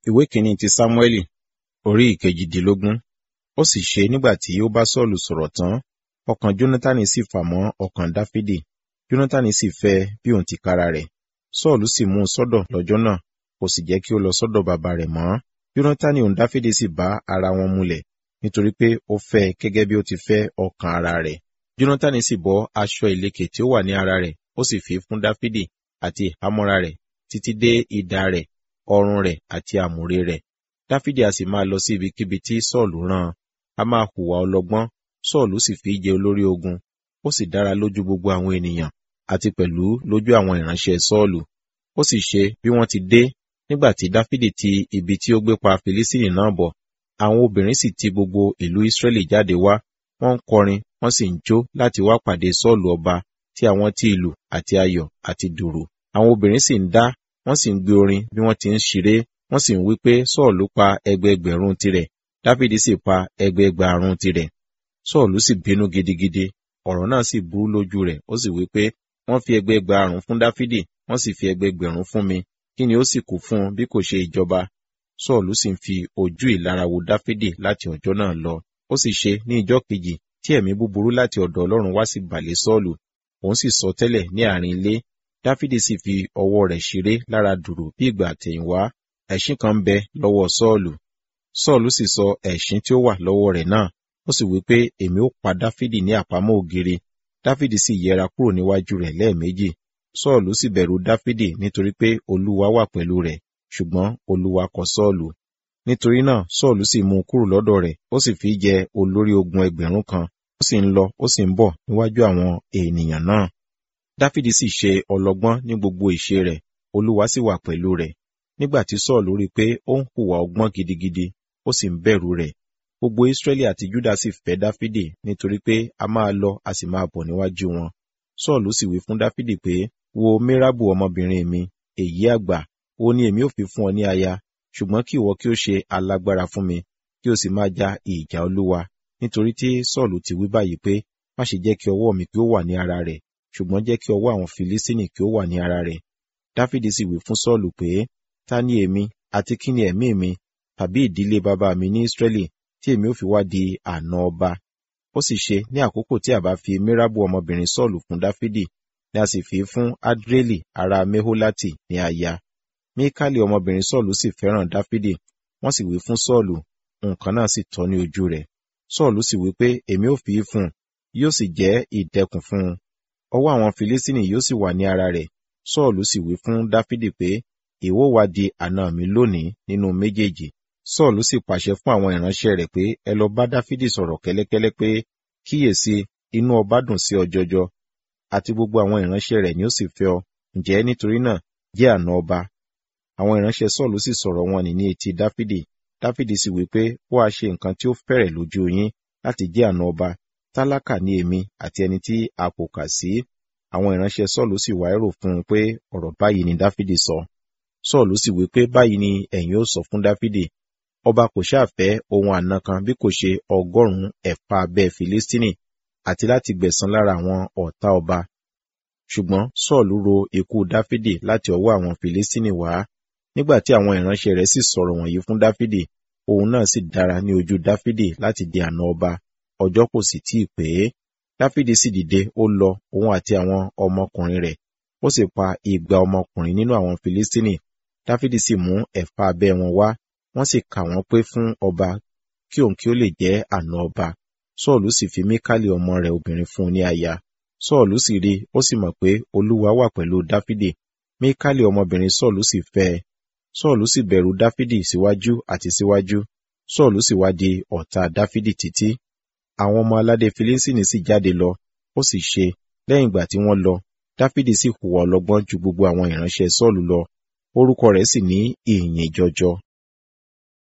ìwé kìíní ti sámúẹ́lì orí ìkejìdínlógún ó sì ṣe nígbà tí ó bá sọ́ọ̀lù sọ̀rọ̀ tán ọkàn jónátánì sì fà mọ́ ọkàn dáfídì jónátánì sì fẹ́ bí òun tìkára rẹ̀ sọ́ọ̀lù sì mú un sọ́dọ̀ lọ́jọ́ náà kò sì jẹ́ kí ó lọ sọ́dọ̀ bàbá rẹ̀ mọ́ jónátánì òun dáfídì sì bá ara wọn múlẹ̀ nítorí pé ó fẹ́ gẹ́gẹ́ bí ó ti fẹ́ ọkàn ara rẹ̀ jónátánì sì bọ́ aṣọ ìlekè tí ó wà ní ara rẹ̀ ó sì fi fún dáfídì àti ìhámọ́ra rẹ̀ títí dé idà rẹ̀ ọrùn rẹ̀ àti àmùrè rẹ̀ dáfídì a sì máa lọ sí ibikíbi tí sọ́ọ̀lù rán a máa hùwà ọlọ́gbọ́n sọ́ọ̀lù sì fi jẹ olórí ogun ó sì dára lójú gbogbo àwọn ènìyàn àti pẹ̀lú lójú àwọn ìránṣẹ́ sọ́ọ̀lù ó sì ṣe bí wọ́n ti dé nígbà tí dáfídì ti ibi tí ó gbé pa filistini náà bọ̀ àwọn obìnrin sì ti gbogbo ìlú israẹli jáde wá wọ́n ń kọrin wọ́n sì ń jó láti wá pàdé sọ́ọ̀lù ọba tí àwọn ti ìlù àti ayọ̀ àti dùrù àwọn obìnrin sì ń dá wọ́n sì ń gbé orin bí wọ́n ti ń ṣeré wọ́n sì ń wí pé sọ́ọ̀lù pa ẹgbẹẹgbẹ̀rún tirẹ̀ dáfídì sì pa ẹgbẹẹgbàrún tirẹ̀ sọ́ọ̀lù sì bínú gidigidi ọ̀rọ̀ náà sì burú lójú rẹ̀ ó sì wí pé wọ́n fi ẹgbẹẹgbàrún fún dáfídì wọ́n sì fi ẹgbẹẹgbẹ̀rún fún mi kí ni ó sì kù fún un bí kò ṣe ìjọba sọ́ọ̀lù sì ń fi ojú ìlara wo dáfídì láti ọjọ́ náà lọ ó sì ṣe ní ìjọ́ kejì tí ẹ̀mí búburú láti ọ̀dọ̀ ọlọ́run wá sí bàlẹ̀ sọ́ọ̀lù òun sì sọ tẹ́lẹ̀ ní àárín ilé dáfídì sì fi ọwọ́ rẹ̀ ṣeré lára dùrù bí ìgbà àtẹ̀yìnwá ẹ̀ṣín kan ń bẹ lọ́wọ́ sọ́ọ̀lù sọ́ọ̀lù sì sọ ẹ̀ṣín tí ó wà lọ́wọ́ rẹ̀ náà ó sì wí pé èmi ó pa dáfídì ní àpamọ́ ògiri dáfídì sì yẹra kúrò níwájú rẹ̀ lẹ́ẹ̀méjì sọ́ọ̀lù sì bẹ̀rù dáfídì nítorí pé olúwa wà pẹ̀lú rẹ̀ ṣùgbọ́n olúwa kọ̀ sọ́ọ̀lù nítorí náà sọ́ọ̀lù sì mú un kúrò lọ́dọ̀ rẹ̀ ó sì fi jẹ olórí ogun ẹgbẹ̀rún kan ó sì ń lọ ó sì ń bọ̀ níwájú àwọn ènìyàn náà dáfídì sì ṣe ọlọ́gbọ́n ní gbogbo ìṣe rẹ̀ olúwa sì wà pẹ̀lú rẹ̀ nígbà tí sọ́ọ̀lù rí i pé ó ń hùwà ọgbọ́n gidigidi ó sì ń bẹ̀rù rẹ̀ gbogbo israẹli àti juda sì fẹ́ dáfídì nítorí pé a máa lọ a sì máa bọ̀ níwájú wọn sọ́ọ̀lù sì wí fún dáfídì pé wo mérábù ọmọbìnrin mi èyí àgbà ó ní èmi ò fi fún ọ ní aya ṣùgbọ́n kí ìwọ kí ó ṣe alágbára fún mi kí o sì máa ja ìjà olúwa nítorí tí sọ́ọ̀lù ti wí báyìí pé má ṣe jẹ́ kí ọwọ́ mi kí ó wà ní ara rẹ̀ ṣùgbọ́n jẹ́ kí ọwọ́ àwọn filistini kí ó wà ní ara rẹ̀ dáfídì sì wí fún sọ́ọ̀lù pé ta ni èmi àti kí ni ẹ̀mí mi tàbí ìdílé bàbá mi ní israẹli tí èmi ò fi wá di àna ọba ó sì ṣe ní àkókò tí a bá fi mérábù ọmọbìnrin sọ́ọ̀lù fún dáfídì ni a sì fi fún adreli ará meholati ní aya mikali ọmọbìnrin sọ́ọ̀lù sì fẹ́ràn dáfídì wọ́n sì wí fún sọ́ọ̀lù nǹkan náà sì tọ́ ní ojú rẹ̀ sọ́ọ̀lù sì wí pé èmi ò fi í fún un yóò sì jẹ́ ìdẹkùn fún un ọwọ́ àwọn filistini yóò sì wà ní ara rẹ̀ sọ́ọ̀lù sì wí fún dáfídì pé ìwọ wá di àna mi lónìí nínú méjèèjì sọ́ọ̀lù sì pàṣẹ fún àwọn ìránṣẹ́ rẹ̀ pé ẹ lọ bá dáfídì sọ̀rọ̀ kẹ́lẹ́kẹ́lẹ́ pé kíyèsí inú ọba dùn sí ọ jọjọ àti gbogbo àwọn ìránṣẹ́ rẹ̀ ni ó sì fẹ́ ọ ǹjẹ́ nítorí náà jẹ́ àna ọba àwọn ìránṣẹ́ sọ́ọ̀lù sì sọ̀rọ̀ wọn ní etí dáfídì dáfídì sì wí pé ó wá ṣe nǹkan tí ó fẹ́rẹ̀ lójú yín láti jẹ́ àna ọba tálákà ní èmi àti ẹni tí a kò kà sí àwọn ìránṣẹ́ sọ́ọ̀lù sì wá èrò fún un pé ọ̀rọ̀ báyìí ni dáfídì sọ sọ́ọ̀lù sì wí pé báyìí ni ẹ̀yin ó sọ fún dáfídì ọba kò ṣàfẹ́ ohun àna kan bí kò ṣe ọgọ́rùn-ún ẹ̀fà abẹ́ filistini àti láti gbẹ̀san lára àwọn ọ̀tá ọba ṣùgbọ́n sọ́ọ̀lù ro ikú dáfídì láti ọwọ́ àwọn filistini wá nígbà tí àwọn ìránṣẹ́ rẹ̀ sì sọ̀rọ̀ wọ̀nyí fún dáfídì òun náà sì dára ní ojú dáfídì láti di àna ọba ọjọ́ kò sì tíì pé dáfídì sì dìde ó lọ òun àti àwọn ọmọkùnrin rẹ̀ ó sì pa igba ọmọkùnrin nínú àwọn filistini dáfídì sì mú ẹ̀fà abẹ́ wọn wá wọ́n sì kà wọ́n pé fún ọba kí òun kí ó lè jẹ́ àna ọba sọ́ọ̀lù sì fi míkálì ọmọ rẹ̀ obìnrin fún un ní aya sọ́ọ̀lù sì rí ó sì mọ̀ pé olúwa wà pẹ̀lú dáfídì míkálì ọmọbìnrin sọ́ọ̀lù sì fẹ́ ẹ sọ́ọ̀lù sì bẹ̀rù dáfídì síwájú àti síwájú sọ́ọ̀lù sì wá di ọ̀tá dáfídì títí àwọn ọmọ aládé filistini sì jáde lọ ó sì ṣe lẹ́yìn ìgbà tí wọ́n lọ dáfídì sì hùwà ọlọ́gbọ́n ju gbogbo àwọn ìránṣẹ́ sọ́ọ̀lù lọ orúkọ rẹ̀ sì ní ìyìn jọjọ